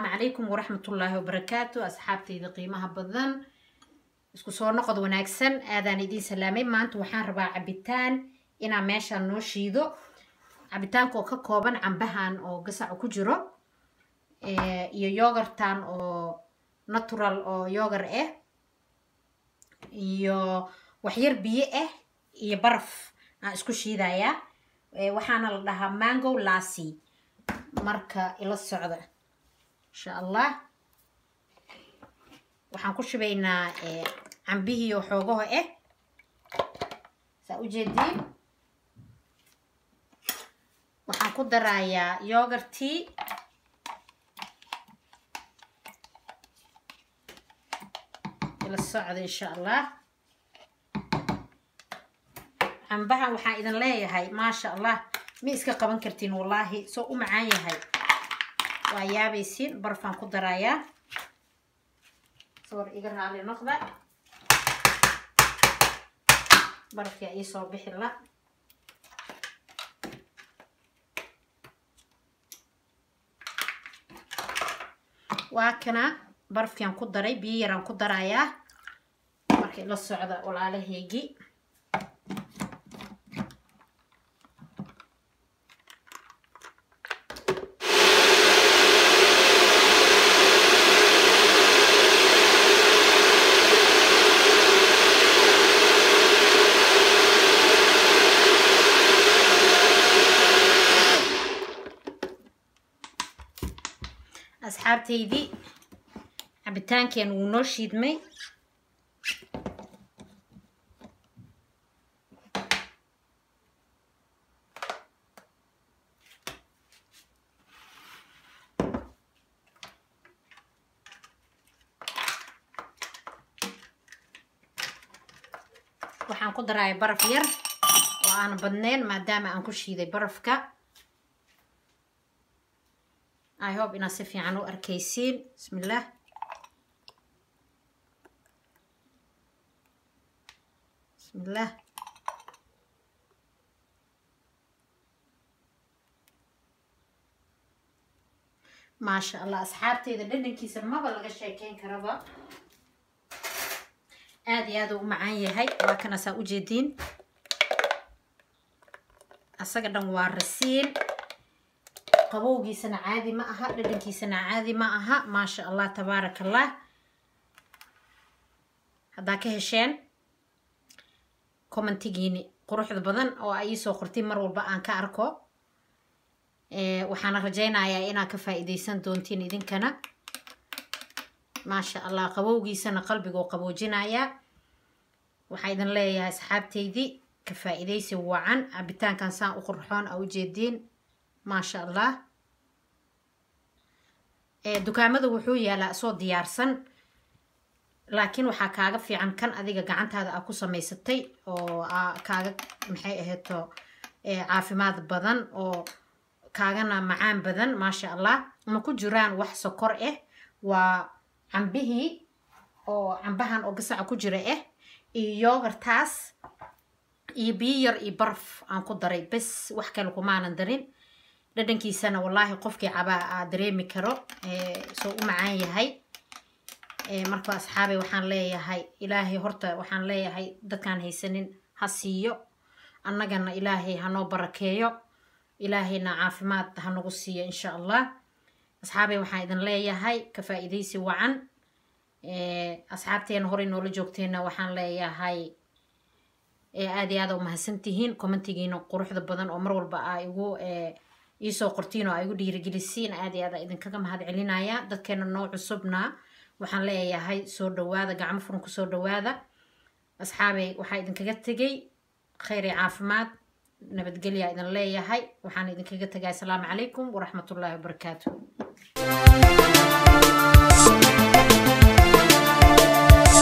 asalaamu calaykum waraxmatullaahi wabarakaatu asxaabtayda qiimaha badan isku soo noqod wanaagsan aadaan idiin salaamay maanta waxaan rabaa cabitaan inaan meeshaan noo shiido cabitaanka oo ka kooban cambahan oo gasaca ku jiro iyo yogartan oo natural oo yogar ah iyo waxyar biyo ah iyo baraf aan isku shiidayaa waxaana la dhahaa mango lassi marka ila socda insha allah waxaan ku shubaynaa cambihii oo xoogaho ah saa ujeediin waxaan ku darayaa yogartii ila socda insha allah cambahan waxaan idin leeyahay maasha allah ma iska qaban kartiin wallaahi soo u macaan yahay waa yaabaysiin barfaan ku darayaa soor iga raali noqda barafyaa ii soo bixi la waa kana barafkiaan ku daray biyo yaraan ku darayaa markay la socda walaalaheygii asxaabtaydii cabitaankeen wuu noo shiidmay waxaan ku daraya baraf yar oo aan badneyn maadaama aan ku shiiday barafka i hope inaad si fiican u arkaysiin bismillaah bismillaah maasha allah asxaabteyda dhadhankiisa maba laga sheekeyn karaba aada iyo aada u macaan yahay waa kana saa ujeediin asaga dhan waa rasiin qabowgiisana caadi ma aha dhadhankiisana caadi ma aha maasha allah tabaaraka allah haddaa ka hesheen commentigiini quruxda badan oo ay iisoo qortay mar walba aan ka arko waxaana rajaynayaa inaad ka faa-iideysan doontiin idinkana maasha allah qabowgiisana qalbiga oo qaboojinayaa waxaa idin leeyahay asxaabteydii ka faa-iideysi wacan cabitaankan saan u qurxoon a ujeediin maasha allah dukaamada wuxuu yaalaa soo diyaarsan laakiin waxaa kaaga fiican kan adiga gacantaada aa ku samaysatay oo kaaga maxay ahayto caafimaad badan oo kaagana macaan badan maasha allah ma ku jiraan wax sokor ah waa cambihii oo cambahan oo gasaca ku jira ah iyo yogartaas iyo biyo yar iyo baraf aan ku daray bes wax kale kumaanan darin dhadhankiisana wallaahi qofkii cabaa aa dareemi karo soo u macaan yahay marka asxaabay waxaan leeyahay ilaahay horta waxaan leeyahay dadkaan haysanin ha siiyo annagana ilaahay hanoo barakeeyo ilaahayna caafimaad hanagu siiyo insha allah asxaabay waxaan idin leeyahay ka faa-iideysi wacan asxaabteena horey noola joogteenna waxaan leeyahay aada iyo aada u mahadsantihiin commentigiina quruxda badan oo mar walba aa igu iisoo qortiin oo ay igu dhiirigelisiin aad iyo aada idinkaga mahad celinaya dadkeena noo cusubna waxaan leeyahay soo dhawaada gacmo furan ku soo dhawaada asxaabey waxaa idinkaga tegay kheyr iyo caafimaad nabadgelya idin leeyahay waxaan idinkaga tegay asalaamu calaykum waraxmatullaahi wabarakaatu